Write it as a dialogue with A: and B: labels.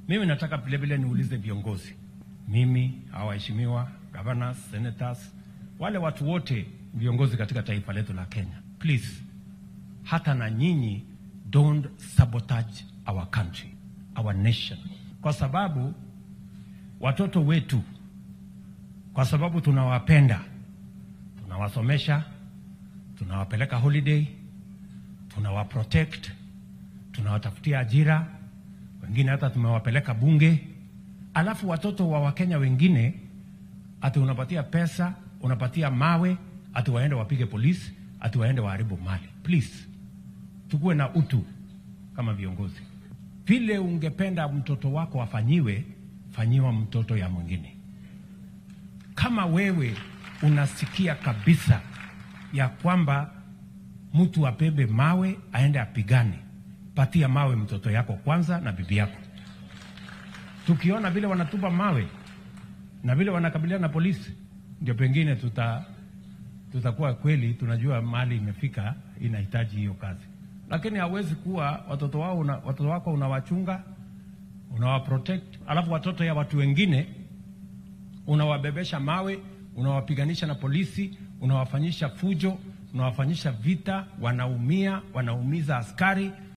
A: Mimi nataka vilevile niulize viongozi, mimi, hawa waheshimiwa governors, senators, wale watu wote viongozi katika taifa letu la Kenya, please, hata na nyinyi don't sabotage our country, our nation, kwa sababu watoto wetu, kwa sababu tunawapenda, tunawasomesha, tunawapeleka holiday, tunawaprotect, tunawatafutia ajira, wengine hata tumewapeleka bunge, alafu watoto wa Wakenya wengine ati unapatia pesa, unapatia mawe, ati waende wapige polisi, ati waende waharibu mali. Please, tukuwe na utu kama viongozi. Vile ungependa mtoto wako afanyiwe, fanyiwa mtoto ya mwingine. Kama wewe unasikia kabisa ya kwamba mtu apebe mawe aende apigane, patia mawe mtoto yako kwanza na bibi yako. Tukiona vile wanatupa mawe na vile wanakabiliana na polisi, ndio pengine tuta tutakuwa kweli tunajua mali imefika, inahitaji hiyo kazi. Lakini hawezi kuwa watoto wao una, watoto wako unawachunga unawaprotect, alafu watoto ya watu wengine unawabebesha mawe, unawapiganisha na polisi, unawafanyisha fujo, unawafanyisha vita, wanaumia, wanaumiza askari,